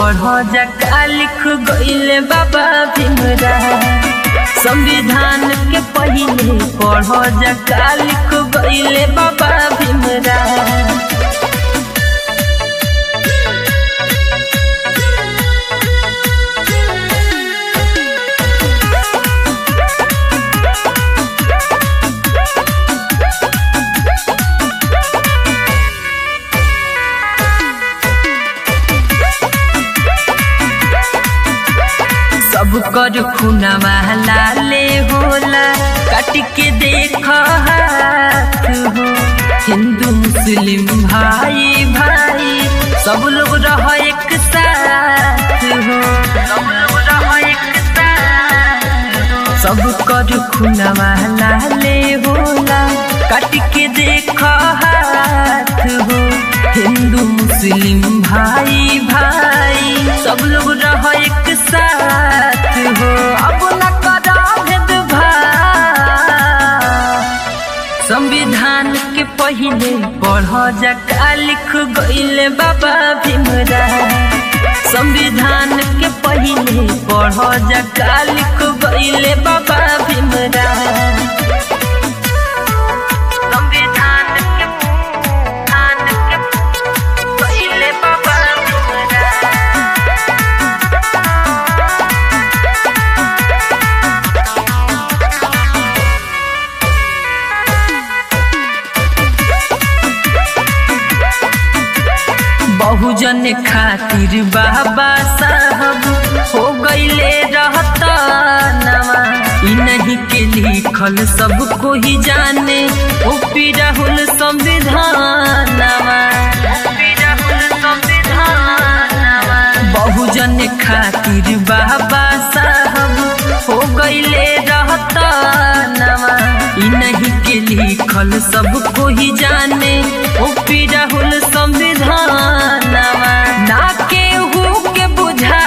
पढ़ जका लिख गईले बाबा भीमराव संविधान के पहिले पढ़ जका लिख गईले बाबा भीमराव सब कर खुनवा लाले होला कट के देख हाथ हो हिंदू मुस्लिम भाई भाई सब लोग रह एक साथ हो सब लोग रह एक साथ सब कर खुनवा लाले होला कट के देख हाथ हो हिंदू मुस्लिम भाई भाई सब लोग रह एक साथ हो अब न करा भेदभाव संविधान के पहिले पढ़ जका लिख गईले बाबा भीमराव संविधान के पहिले पढ़ जका लिख गईले बाबा भीमराव संविधान के धान के पहिले बाबा भीमराव बहुजन खातिर बाबा साहब हो गईले रहता नवा इ नहीं के लिखल सब को ही जाने ओ राहुल संविधानवा बहुजन खातिर बाबा साहब हो गईले रहता नवा इ नहीं के लिखल सब को ही जाने ओ राहुल संविधानवा ना केहू के बुझा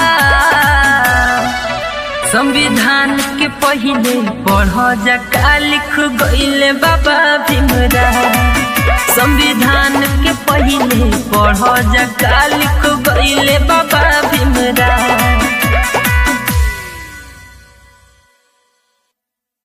संविधान के पहिले पढ़ जका लिख गईले बाबा भीमराव संविधान के पहिले पढ़ जका लिख गईले बाबा भीमराव